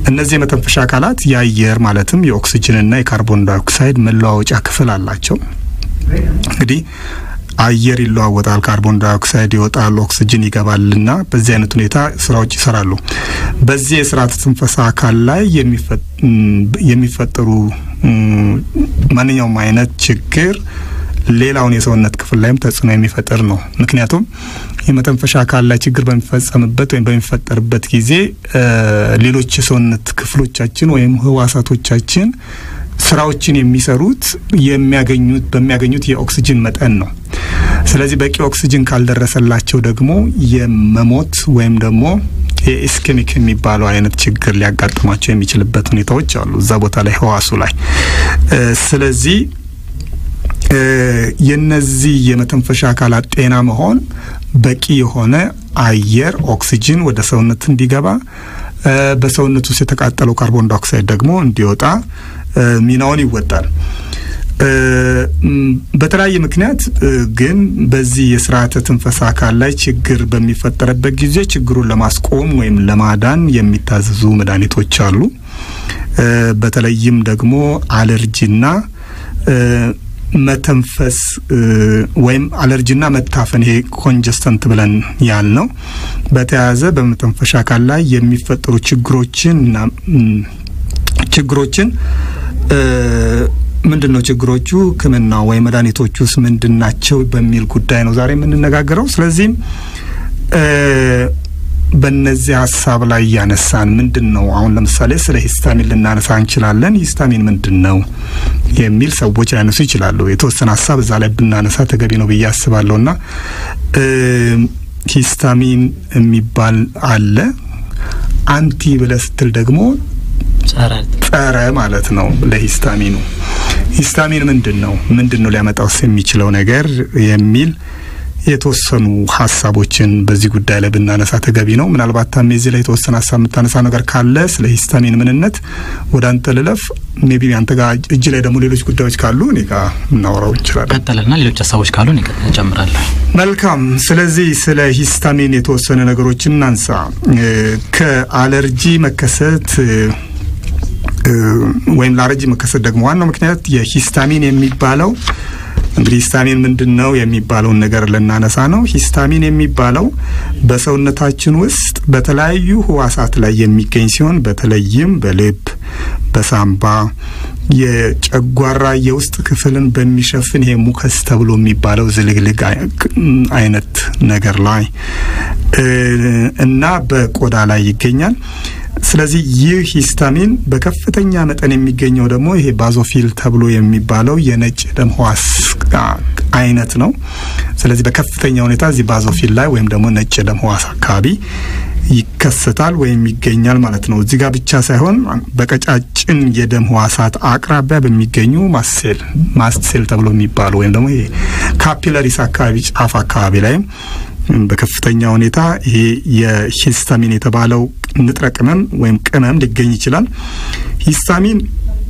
እነዚህ የመተንፈሻ አካላት የአየር ማለትም የኦክሲጅንና የካርቦን ዳይኦክሳይድ መለዋወጫ ክፍል አላቸው። እንግዲህ አየር ይለዋወጣል፣ ካርቦን ዳይኦክሳይድ ይወጣል፣ ኦክሲጅን ይገባልና በዚህ አይነት ሁኔታ ስራዎች ይሰራሉ። በዚህ የስርዓተ ትንፈሳ አካል ላይ የሚፈጠሩ ማንኛውም አይነት ችግር ሌላውን የሰውነት ክፍል ላይም ተጽዕኖ የሚፈጥር ነው። ምክንያቱም የመተንፈሻ አካል ላይ ችግር በሚፈጸምበት ወይም በሚፈጠርበት ጊዜ ሌሎች የሰውነት ክፍሎቻችን ወይም ህዋሳቶቻችን ስራዎችን የሚሰሩት የሚያገኙት በሚያገኙት የኦክሲጅን መጠን ነው። ስለዚህ በቂ ኦክሲጅን ካልደረሰላቸው ደግሞ የመሞት ወይም ደግሞ የኢስኬሚክ የሚባለው አይነት ችግር ሊያጋጥሟቸው የሚችልበት ሁኔታዎች አሉ እዛ ቦታ ላይ ህዋሱ ላይ ስለዚህ የነዚህ የመተንፈሻ አካላት ጤና መሆን በቂ የሆነ አየር ኦክሲጅን ወደ ሰውነት እንዲገባ በሰውነት ውስጥ የተቃጠለው ካርቦን ዳይኦክሳይድ ደግሞ እንዲወጣ ሚናውን ይወጣል። በተለያየ ምክንያት ግን በዚህ የስርዓተ ትንፈሳ አካል ላይ ችግር በሚፈጠርበት ጊዜ ችግሩን ለማስቆም ወይም ለማዳን የሚታዘዙ መድኃኒቶች አሉ። በተለይም ደግሞ አለርጂና መተንፈስ ወይም አለርጂና መታፈን ይሄ ኮንጀስተንት ብለን ያል ነው በተያያዘ በመተንፈሻ አካል ላይ የሚፈጠሩ ችግሮችን እና ችግሮችን ምንድን ነው ችግሮቹ፣ ሕክምና ወይም መድኃኒቶቹ ውስጥ ምንድን ናቸው በሚል ጉዳይ ነው ዛሬ የምንነጋገረው። ስለዚህም በነዚህ ሀሳብ ላይ እያነሳን ምንድን ነው አሁን ለምሳሌ ስለ ሂስታሚን ልናነሳ እንችላለን። ሂስታሚን ምንድን ነው የሚል ሰዎች ሊያነሱ ይችላሉ። የተወሰነ ሀሳብ እዛ ላይ ብናነሳ ተገቢ ነው ብዬ አስባለሁ። ና ሂስታሚን የሚባል አለ። አንቲ ብለህ ስትል ደግሞ ጸረ ማለት ነው ለሂስታሚኑ። ሂስታሚን ምንድን ነው? ምንድን ነው ሊያመጣውስ የሚችለው ነገር የሚል የተወሰኑ ሀሳቦችን በዚህ ጉዳይ ላይ ብናነሳ ተገቢ ነው። ምናልባት ታሜ እዚህ ላይ የተወሰነ ሀሳብ የምታነሳ ነገር ካለ ስለ ሂስታሚን ምንነት ወደ አንተ ልለፍ። ሜቢ አንተ ጋር እጅ ላይ ደግሞ ሌሎች ጉዳዮች ካሉ እኔ ጋር እናወራው እንችላለን። ቀጥልና ሌሎች ሀሳቦች ካሉ እኔ እጨምራለሁ። መልካም። ስለዚህ ስለ ሂስታሚን የተወሰነ ነገሮችን እናንሳ። ከአለርጂ መከሰት ወይም ለአለርጂ መከሰት ደግሞ ዋናው ምክንያት የሂስታሚን የሚባለው እንግዲህ ሂስታሚን ምንድን ነው የሚባለውን ነገር ልናነሳ ነው። ሂስታሚን የሚባለው በሰውነታችን ውስጥ በተለያዩ ህዋሳት ላይ የሚገኝ ሲሆን በተለይም በልብ፣ በሳምባ፣ የጨጓራ የውስጥ ክፍልን በሚሸፍን ይሄ ሙከስ ተብሎ የሚባለው ዝልግልግ አይነት ነገር ላይ እና በቆዳ ላይ ይገኛል። ስለዚህ ይህ ሂስታሚን በከፍተኛ መጠን የሚገኘው ደግሞ ይሄ ባዞፊል ተብሎ የሚባለው የነጭ ደም ህዋስ አይነት ነው። ስለዚህ በከፍተኛ ሁኔታ እዚህ ባዞፊል ላይ ወይም ደግሞ ነጭ ደም ህዋስ አካባቢ ይከሰታል ወይም ይገኛል ማለት ነው። እዚህ ጋር ብቻ ሳይሆን በቀጫጭን የደም ህዋሳት አቅራቢያ በሚገኙ ማስሴል ማስትሴል ተብሎ የሚባሉ ወይም ደግሞ ይሄ ካፒለሪስ አካባቢ ጫፍ አካባቢ ላይም በከፍተኛ ሁኔታ ይሄ የሂስታሚን የተባለው ንጥረ ቅመም ወይም ቅመም ሊገኝ ይችላል። ሂስታሚን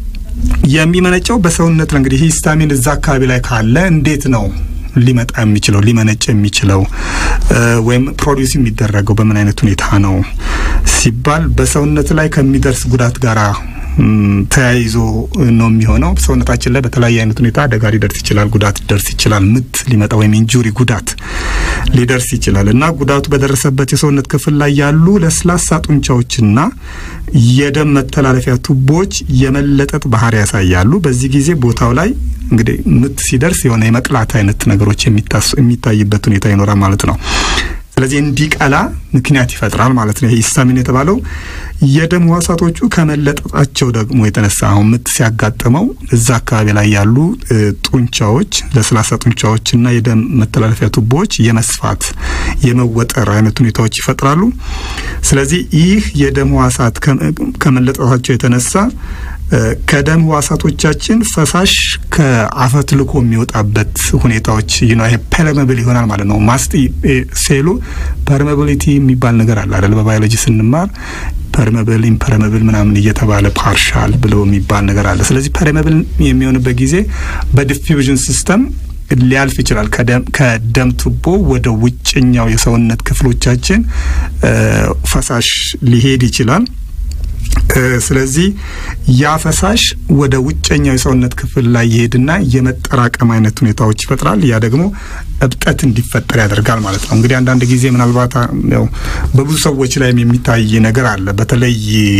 የሚመነጨው በሰውነት ነው። እንግዲህ ሂስታሚን እዛ አካባቢ ላይ ካለ እንዴት ነው ሊመጣ የሚችለው ሊመነጭ የሚችለው ወይም ፕሮዲውስ የሚደረገው በምን አይነት ሁኔታ ነው ሲባል በሰውነት ላይ ከሚደርስ ጉዳት ጋር ተያይዞ ነው የሚሆነው። ሰውነታችን ላይ በተለያየ አይነት ሁኔታ አደጋ ሊደርስ ይችላል፣ ጉዳት ሊደርስ ይችላል፣ ምት ሊመጣ ወይም ኢንጁሪ ጉዳት ሊደርስ ይችላል እና ጉዳቱ በደረሰበት የሰውነት ክፍል ላይ ያሉ ለስላሳ ጡንቻዎችና የደም መተላለፊያ ቱቦዎች የመለጠጥ ባህሪ ያሳያሉ። በዚህ ጊዜ ቦታው ላይ እንግዲህ ምት ሲደርስ የሆነ የመቅላት አይነት ነገሮች የሚታይበት ሁኔታ ይኖራል ማለት ነው። ስለዚህ እንዲቀላ ምክንያት ይፈጥራል ማለት ነው። ሂስታሚን የተባለው የደም ህዋሳቶቹ ከመለጠጣቸው ደግሞ የተነሳ አሁን ምት ሲያጋጥመው እዛ አካባቢ ላይ ያሉ ጡንቻዎች፣ ለስላሳ ጡንቻዎችና የደም መተላለፊያ ቱቦዎች የመስፋት የመወጠር አይነት ሁኔታዎች ይፈጥራሉ። ስለዚህ ይህ የደም ህዋሳት ከመለጠጣቸው የተነሳ ከደም ህዋሳቶቻችን ፈሳሽ ከአፈትልኮ የሚወጣበት ሁኔታዎች ይኖ ይሄ ፐርመብል ይሆናል ማለት ነው። ማስጥ ሴሉ ፐርመብሊቲ የሚባል ነገር አለ አይደል? በባዮሎጂ ስንማር ፐርመብል ኢምፐርመብል ምናምን እየተባለ ፓርሻል ብሎ የሚባል ነገር አለ። ስለዚህ ፐርመብል የሚሆንበት ጊዜ በዲፊውዥን ሲስተም ሊያልፍ ይችላል። ከደም ቱቦ ወደ ውጭኛው የሰውነት ክፍሎቻችን ፈሳሽ ሊሄድ ይችላል። ስለዚህ ያ ፈሳሽ ወደ ውጨኛው የሰውነት ክፍል ላይ ይሄድና የመጠራቀም አይነት ሁኔታዎች ይፈጥራል። ያ ደግሞ እብጠት እንዲፈጠር ያደርጋል ማለት ነው። እንግዲህ አንዳንድ ጊዜ ምናልባት ያው በብዙ ሰዎች ላይም የሚታይ ነገር አለ። በተለይ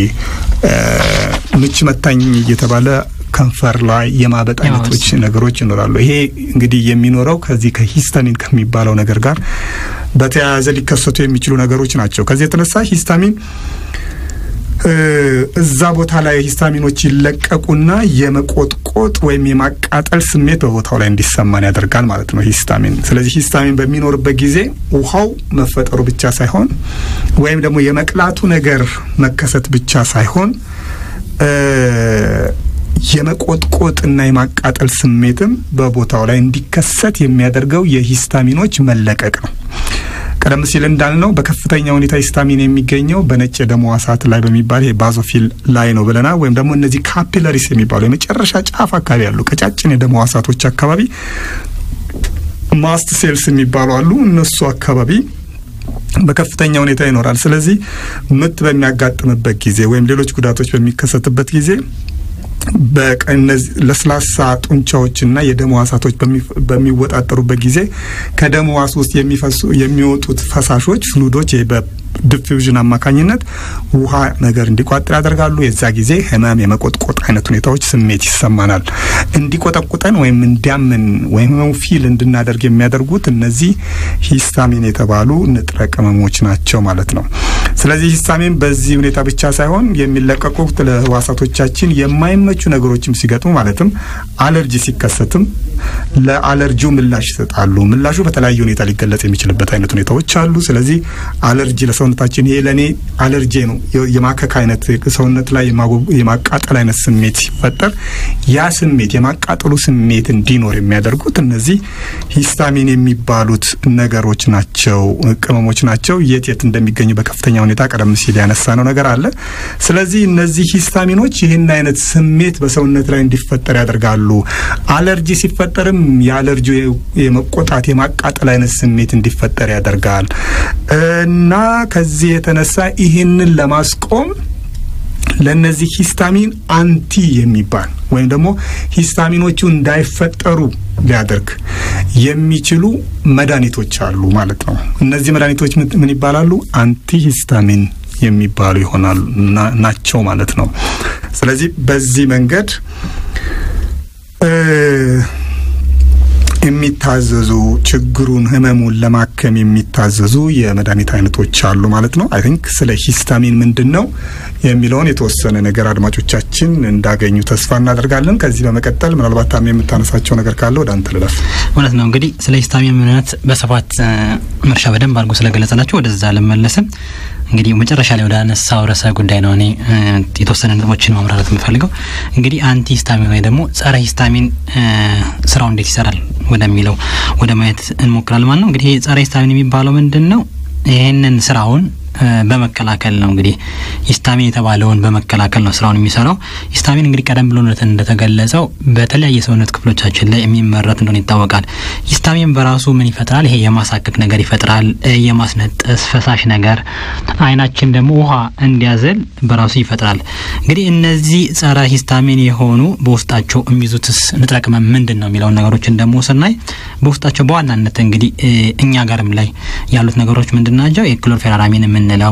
ምች መታኝ እየተባለ ከንፈር ላይ የማበጥ አይነቶች ነገሮች ይኖራሉ። ይሄ እንግዲህ የሚኖረው ከዚህ ከሂስታሚን ከሚባለው ነገር ጋር በተያያዘ ሊከሰቱ የሚችሉ ነገሮች ናቸው። ከዚህ የተነሳ ሂስታሚን እዛ ቦታ ላይ ሂስታሚኖች ይለቀቁና የመቆጥቆጥ ወይም የማቃጠል ስሜት በቦታው ላይ እንዲሰማን ያደርጋል ማለት ነው ሂስታሚን። ስለዚህ ሂስታሚን በሚኖርበት ጊዜ ውሃው መፈጠሩ ብቻ ሳይሆን ወይም ደግሞ የመቅላቱ ነገር መከሰት ብቻ ሳይሆን የመቆጥቆጥና የማቃጠል ስሜትም በቦታው ላይ እንዲከሰት የሚያደርገው የሂስታሚኖች መለቀቅ ነው። ቀደም ሲል እንዳልነው በከፍተኛ ሁኔታ ሂስታሚን የሚገኘው በነጭ የደም ሕዋሳት ላይ በሚባል ይሄ ባዞፊል ላይ ነው ብለናል። ወይም ደግሞ እነዚህ ካፒለሪስ የሚባሉ የመጨረሻ ጫፍ አካባቢ ያሉ ቀጫጭን የደም ሕዋሳቶች አካባቢ ማስት ሴልስ የሚባሉ አሉ። እነሱ አካባቢ በከፍተኛ ሁኔታ ይኖራል። ስለዚህ ምት በሚያጋጥምበት ጊዜ ወይም ሌሎች ጉዳቶች በሚከሰትበት ጊዜ በእነዚህ ለስላሳ ጡንቻዎችና የደም ሕዋሳቶች በሚወጣጠሩበት ጊዜ ከደም ሕዋስ ውስጥ የሚፈሱ የሚወጡት ፈሳሾች ፍሉዶች በዲፊውዥን አማካኝነት ውሃ ነገር እንዲቋጥር ያደርጋሉ። የዛ ጊዜ ህመም፣ የመቆጥቆጥ አይነት ሁኔታዎች ስሜት ይሰማናል። እንዲቆጠቁጠን ወይም እንዲያምን ወይም ህመሙ ፊል እንድናደርግ የሚያደርጉት እነዚህ ሂስታሚን የተባሉ ንጥረ ቅመሞች ናቸው ማለት ነው። ስለዚህ ሂስታሚን በዚህ ሁኔታ ብቻ ሳይሆን የሚለቀቁት ለህዋሳቶቻችን የማይመቹ ነገሮችም ሲገጥሙ ማለትም አለርጂ ሲከሰትም ለአለርጂው ምላሽ ይሰጣሉ። ምላሹ በተለያየ ሁኔታ ሊገለጽ የሚችልበት አይነት ሁኔታዎች አሉ። ስለዚህ አለርጂ ለሰውነታችን ይሄ ለእኔ አለርጂ ነው የማከክ አይነት ሰውነት ላይ የማቃጠል አይነት ስሜት ሲፈጠር ያ ስሜት የማቃጠሉ ስሜት እንዲኖር የሚያደርጉት እነዚህ ሂስታሚን የሚባሉት ነገሮች ናቸው፣ ቅመሞች ናቸው። የት የት እንደሚገኙ በከፍተኛ ሁኔታ ቀደም ሲል ያነሳ ነው ነገር አለ። ስለዚህ እነዚህ ሂስታሚኖች ይህን አይነት ስሜት በሰውነት ላይ እንዲፈጠር ያደርጋሉ። አለርጂ ሲፈጠርም የአለርጂ የመቆጣት የማቃጠል አይነት ስሜት እንዲፈጠር ያደርጋል እና ከዚህ የተነሳ ይህንን ለማስቆም ለነዚህ ሂስታሚን አንቲ የሚባል ወይም ደግሞ ሂስታሚኖቹ እንዳይፈጠሩ ሊያደርግ የሚችሉ መድኃኒቶች አሉ ማለት ነው። እነዚህ መድኃኒቶች ምን ይባላሉ? አንቲ ሂስታሚን የሚባሉ ይሆናሉ ናቸው ማለት ነው። ስለዚህ በዚህ መንገድ የሚታዘዙ ችግሩን ህመሙን ለማከም የሚታዘዙ የመድኃኒት አይነቶች አሉ ማለት ነው። አይ ቲንክ ስለ ሂስታሚን ምንድን ነው የሚለውን የተወሰነ ነገር አድማጮቻችን እንዳገኙ ተስፋ እናደርጋለን። ከዚህ በመቀጠል ምናልባት ታም የምታነሳቸው ነገር ካለ ወደ አንተ ልለፍ። እውነት ነው እንግዲህ ስለ ሂስታሚን ምንነት በስፋት መርሻ በደንብ አድርጎ ስለገለጸላቸው ወደዛ ልመለስም። እንግዲህ መጨረሻ ላይ ወደ አነሳው ርዕሰ ጉዳይ ነው እኔ የተወሰነ ነጥቦችን ማምራራት የምፈልገው። እንግዲህ አንቲ ሂስታሚን ወይ ደግሞ ጸረ ሂስታሚን ስራው እንዴት ይሰራል ወደሚለው ወደ ማየት እንሞክራል ማለት ነው። እንግዲህ ጸረ ሂስታሚን የሚባለው ምንድን ነው? ይህንን ስራውን በመከላከል ነው እንግዲህ ሂስታሚን የተባለውን በመከላከል ነው ስራውን የሚሰራው። ሂስታሚን እንግዲህ ቀደም ብሎ እንደተገለጸው በተለያየ ሰውነት ክፍሎቻችን ላይ የሚመረት እንደሆነ ይታወቃል። ሂስታሚን በራሱ ምን ይፈጥራል? ይሄ የማሳከክ ነገር ይፈጥራል፣ የማስነጠስ ፈሳሽ ነገር፣ አይናችን ደግሞ ውሃ እንዲያዘል በራሱ ይፈጥራል። እንግዲህ እነዚህ ጸረ ሂስታሚን የሆኑ በውስጣቸው የሚይዙትስ ንጥረ ቅመም ምንድን ነው የሚለውን ነገሮችን ደግሞ ስናይ በውስጣቸው በዋናነት እንግዲህ እኛ ጋርም ላይ ያሉት ነገሮች ምንድን ናቸው? የክሎርፌራራሚን የምንለው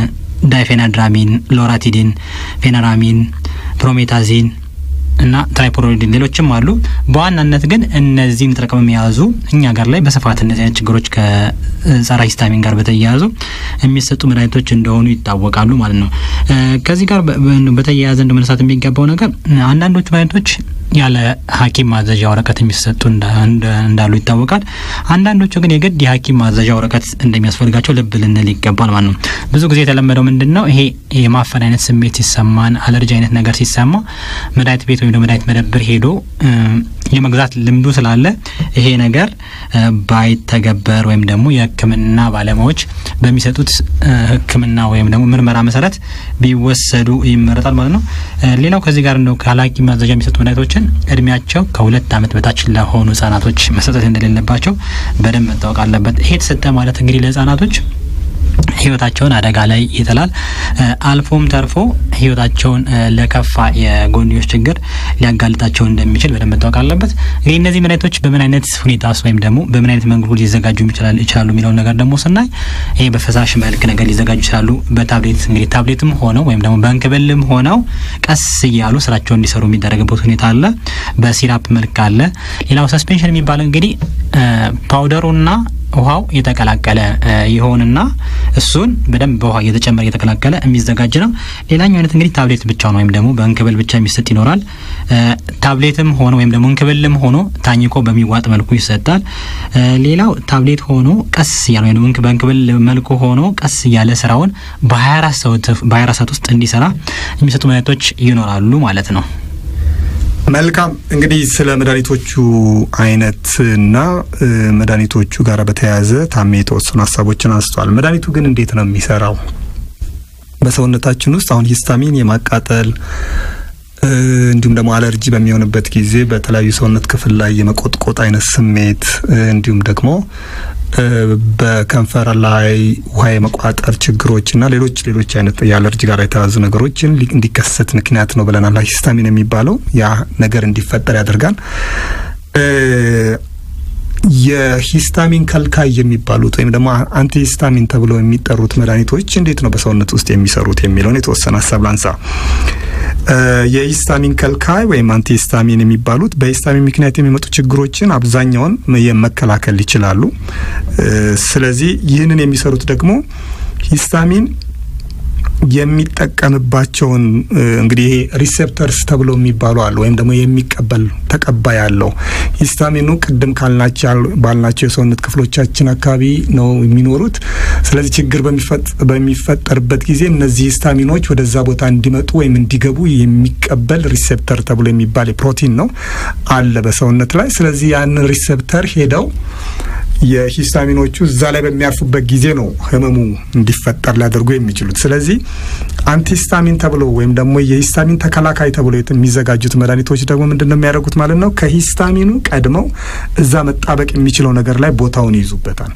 ዳይፌናድራሚን፣ ሎራቲዲን፣ ፌነራሚን፣ ፕሮሜታዚን እና ትራይፖሮዲን ሌሎችም አሉ። በዋናነት ግን እነዚህን ንጥረ ቅመም የያዙ እኛ ጋር ላይ በስፋት እነዚህ አይነት ችግሮች ከጸረ ሂስታሚን ጋር በተያያዙ የሚሰጡ መድኃኒቶች እንደሆኑ ይታወቃሉ ማለት ነው። ከዚህ ጋር በተያያዘ እንደ መነሳት የሚገባው ነገር አንዳንዶቹ መድኃኒቶች ያለ ሐኪም ማዘዣ ወረቀት የሚሰጡ እንዳሉ ይታወቃል። አንዳንዶቹ ግን የግድ የሐኪም ማዘዣ ወረቀት እንደሚያስፈልጋቸው ልብ ልንል ይገባል ማለት ነው። ብዙ ጊዜ የተለመደው ምንድን ነው ይሄ የማፈን አይነት ስሜት ሲሰማን፣ አለርጂ አይነት ነገር ሲሰማ መድኃኒት ቤት ወይም መድኃኒት መደብር ሄዶ የመግዛት ልምዱ ስላለ ይሄ ነገር ባይተገበር ወይም ደግሞ የሕክምና ባለሙያዎች በሚሰጡት ሕክምና ወይም ደግሞ ምርመራ መሰረት ቢወሰዱ ይመረጣል ማለት ነው። ሌላው ከዚህ ጋር እንደው ካለ ሐኪም ማዘዣ የሚሰጡ መድኃኒቶችን እድሜያቸው ከሁለት ዓመት በታች ለሆኑ ህጻናቶች መሰጠት እንደሌለባቸው በደንብ መታወቅ አለበት። ይሄ የተሰጠ ማለት እንግዲህ ለህጻናቶች ህይወታቸውን አደጋ ላይ ይጥላል። አልፎም ተርፎ ህይወታቸውን ለከፋ የጎንዮሽ ችግር ሊያጋልጣቸው እንደሚችል በደንብ መታወቅ አለበት። እንግዲህ እነዚህ መድኃኒቶች በምን አይነት ሁኔታ ውስጥ ወይም ደግሞ በምን አይነት መንገዱ ሊዘጋጁ ይችላሉ የሚለውን ነገር ደግሞ ስናይ ይሄ በፈሳሽ መልክ ነገር ሊዘጋጁ ይችላሉ። በታብሌት እንግዲህ ታብሌትም ሆነው ወይም ደግሞ በእንክብልም ሆነው ቀስ እያሉ ስራቸውን እንዲሰሩ የሚደረግበት ሁኔታ አለ። በሲራፕ መልክ አለ። ሌላው ሰስፔንሽን የሚባለው እንግዲህ ፓውደሩና ውሃው የተቀላቀለ ይሆንና እሱን በደንብ በውሃ እየተጨመረ እየተቀላቀለ የሚዘጋጅ ነው። ሌላኛው አይነት እንግዲህ ታብሌት ብቻ ነው ወይም ደግሞ በእንክብል ብቻ የሚሰጥ ይኖራል። ታብሌትም ሆኖ ወይም ደግሞ እንክብልም ሆኖ ታኝኮ በሚዋጥ መልኩ ይሰጣል። ሌላው ታብሌት ሆኖ ቀስ እያለ ወይም በእንክብል መልኩ ሆኖ ቀስ እያለ ስራውን በ24 ሰዓት ውስጥ እንዲሰራ የሚሰጡ መድኃኒቶች ይኖራሉ ማለት ነው። መልካም እንግዲህ ስለ መድኃኒቶቹ አይነትና መድኃኒቶቹ ጋር በተያያዘ ታሜ የተወሰኑ ሀሳቦችን አንስተዋል። መድኃኒቱ ግን እንዴት ነው የሚሰራው? በሰውነታችን ውስጥ አሁን ሂስታሚን የማቃጠል እንዲሁም ደግሞ አለርጂ በሚሆንበት ጊዜ በተለያዩ ሰውነት ክፍል ላይ የመቆጥቆጥ አይነት ስሜት እንዲሁም ደግሞ በከንፈር ላይ ውሃ የመቋጠር ችግሮች እና ሌሎች ሌሎች አይነት የአለርጂ ጋር የተያዙ ነገሮችን እንዲከሰት ምክንያት ነው ብለናል። ሂስታሚን የሚባለው ያ ነገር እንዲፈጠር ያደርጋል። የሂስታሚን ከልካይ የሚባሉት ወይም ደግሞ አንቲሂስታሚን ተብለው የሚጠሩት መድኃኒቶች እንዴት ነው በሰውነት ውስጥ የሚሰሩት የሚለውን የተወሰነ ሀሳብ ላንሳ። የሂስታሚን ከልካይ ወይም አንቲሂስታሚን የሚባሉት በሂስታሚን ምክንያት የሚመጡ ችግሮችን አብዛኛውን መከላከል ይችላሉ። ስለዚህ ይህንን የሚሰሩት ደግሞ ሂስታሚን የሚጠቀምባቸውን እንግዲህ ይሄ ሪሴፕተርስ ተብሎ የሚባሉ አሉ። ወይም ደግሞ የሚቀበል ተቀባይ አለው። ሂስታሚኑ ቅድም ካልናቸው ባልናቸው የሰውነት ክፍሎቻችን አካባቢ ነው የሚኖሩት። ስለዚህ ችግር በሚፈጠርበት ጊዜ እነዚህ ሂስታሚኖች ወደዛ ቦታ እንዲመጡ ወይም እንዲገቡ የሚቀበል ሪሴፕተር ተብሎ የሚባል ፕሮቲን ነው አለ በሰውነት ላይ። ስለዚህ ያንን ሪሴፕተር ሄደው የሂስታሚኖቹ እዛ ላይ በሚያርፉበት ጊዜ ነው ህመሙ እንዲፈጠር ሊያደርጉ የሚችሉት። ስለዚህ አንቲሂስታሚን ተብሎ ወይም ደግሞ የሂስታሚን ተከላካይ ተብሎ የሚዘጋጁት መድኃኒቶች ደግሞ ምንድን ነው የሚያደርጉት ማለት ነው? ከሂስታሚኑ ቀድመው እዛ መጣበቅ የሚችለው ነገር ላይ ቦታውን ይይዙበታል።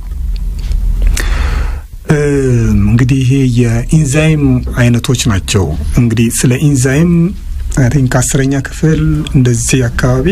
እንግዲህ ይሄ የኢንዛይም አይነቶች ናቸው። እንግዲህ ስለ ኢንዛይም ቲንክ አስረኛ ክፍል እንደዚህ አካባቢ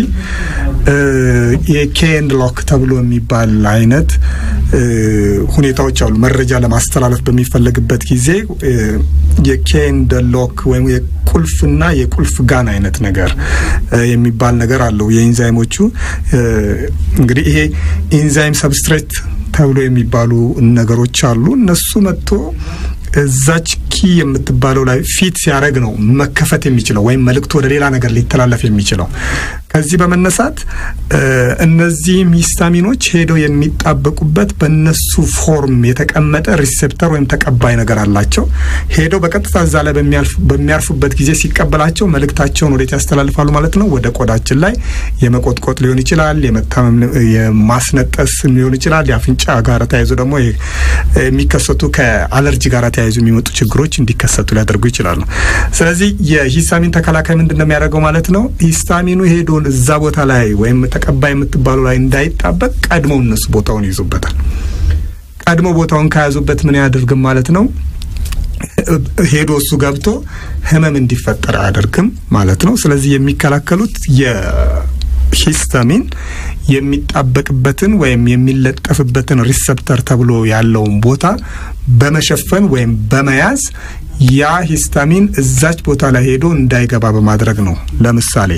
የኬንድ ሎክ ተብሎ የሚባል አይነት ሁኔታዎች አሉ። መረጃ ለማስተላለፍ በሚፈለግበት ጊዜ የኬንድ ሎክ ወይም የቁልፍና የቁልፍ ጋን አይነት ነገር የሚባል ነገር አለው። የኢንዛይሞቹ እንግዲህ ይሄ ኢንዛይም ሰብስትሬት ተብሎ የሚባሉ ነገሮች አሉ። እነሱ መጥቶ እዛች ኪ የምትባለው ላይ ፊት ሲያደርግ ነው መከፈት የሚችለው ወይም መልእክቱ ወደ ሌላ ነገር ሊተላለፍ የሚችለው። ከዚህ በመነሳት እነዚህም ሂስታሚኖች ሄደው የሚጣበቁበት በእነሱ ፎርም የተቀመጠ ሪሴፕተር ወይም ተቀባይ ነገር አላቸው። ሄደው በቀጥታ እዛ ላይ በሚያርፉበት ጊዜ ሲቀበላቸው መልእክታቸውን ወዴት ያስተላልፋሉ ማለት ነው? ወደ ቆዳችን ላይ የመቆጥቆጥ ሊሆን ይችላል፣ የመታመም የማስነጠስ ሊሆን ይችላል። የአፍንጫ ጋር ተያይዞ ደግሞ የሚከሰቱ ከአለርጂ ጋር ተያይዞ የሚመጡ ችግሮች እንዲከሰቱ ሊያደርጉ ይችላሉ። ስለዚህ የሂስታሚን ተከላካይ ምንድን ነው የሚያደርገው ማለት ነው? ሂስታሚኑ ሄዶ እዛ ቦታ ላይ ወይም ተቀባይ የምትባሉ ላይ እንዳይጣበቅ ቀድመው እነሱ ቦታውን ይዙበታል። ቀድሞ ቦታውን ከያዙበት ምን ያደርግም ማለት ነው? ሄዶ እሱ ገብቶ ህመም እንዲፈጠር አያደርግም ማለት ነው። ስለዚህ የሚከላከሉት የሂስታሚን የሚጣበቅበትን ወይም የሚለጠፍበትን ሪሰፕተር ተብሎ ያለውን ቦታ በመሸፈን ወይም በመያዝ ያ ሂስታሚን እዛች ቦታ ላይ ሄዶ እንዳይገባ በማድረግ ነው። ለምሳሌ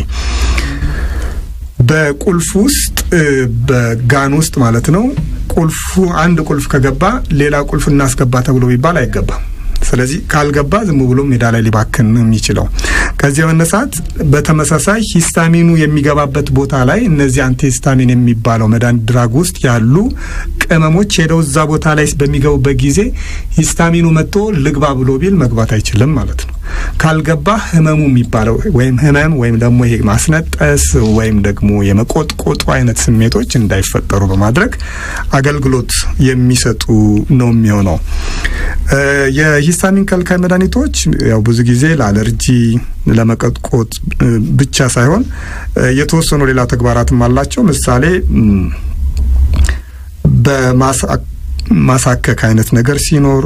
በቁልፍ ውስጥ በጋን ውስጥ ማለት ነው። ቁልፉ አንድ ቁልፍ ከገባ ሌላ ቁልፍ እናስገባ ተብሎ ቢባል አይገባም። ስለዚህ ካልገባ ዝም ብሎ ሜዳ ላይ ሊባክን ነው የሚችለው። ከዚህ በመነሳት በተመሳሳይ ሂስታሚኑ የሚገባበት ቦታ ላይ እነዚህ አንቲሂስታሚን የሚባለው መድኃኒት ድራግ ውስጥ ያሉ ቅመሞች ሄደው እዛ ቦታ ላይ በሚገቡበት ጊዜ ሂስታሚኑ መጥቶ ልግባ ብሎ ቢል መግባት አይችልም ማለት ነው። ካልገባ ህመሙ የሚባለው ወይም ህመም ወይም ደግሞ ይሄ ማስነጠስ ወይም ደግሞ የመቆጥቆጡ አይነት ስሜቶች እንዳይፈጠሩ በማድረግ አገልግሎት የሚሰጡ ነው የሚሆነው። የሂስታሚን ከልካይ መድኃኒቶች ያው ብዙ ጊዜ ለአለርጂ ለመቆጥቆጥ ብቻ ሳይሆን የተወሰኑ ሌላ ተግባራትም አላቸው። ምሳሌ ማሳከክ አይነት ነገር ሲኖር፣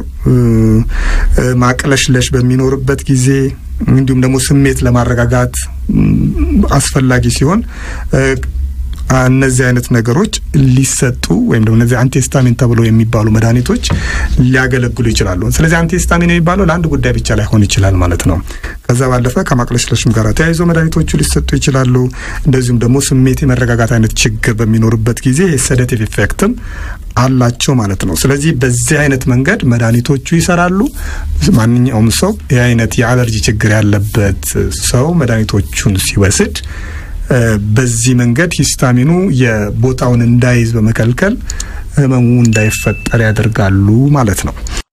ማቅለሽለሽ በሚኖርበት ጊዜ እንዲሁም ደግሞ ስሜት ለማረጋጋት አስፈላጊ ሲሆን እነዚህ አይነት ነገሮች ሊሰጡ ወይም ደግሞ እነዚህ አንቲሂስታሚን ተብሎ የሚባሉ መድኃኒቶች ሊያገለግሉ ይችላሉ። ስለዚህ አንቲሂስታሚን የሚባለው ለአንድ ጉዳይ ብቻ ላይሆን ይችላል ማለት ነው። ከዛ ባለፈ ከማቅለሽለሽም ጋር ተያይዞ መድኃኒቶቹ ሊሰጡ ይችላሉ። እንደዚሁም ደግሞ ስሜት የመረጋጋት አይነት ችግር በሚኖርበት ጊዜ የሰደቲቭ ኢፌክትም አላቸው ማለት ነው። ስለዚህ በዚህ አይነት መንገድ መድኃኒቶቹ ይሰራሉ። ማንኛውም ሰው ይህ አይነት የአለርጂ ችግር ያለበት ሰው መድኃኒቶቹን ሲወስድ በዚህ መንገድ ሂስታሚኑ የቦታውን እንዳይዝ በመከልከል ህመሙ እንዳይፈጠር ያደርጋሉ ማለት ነው።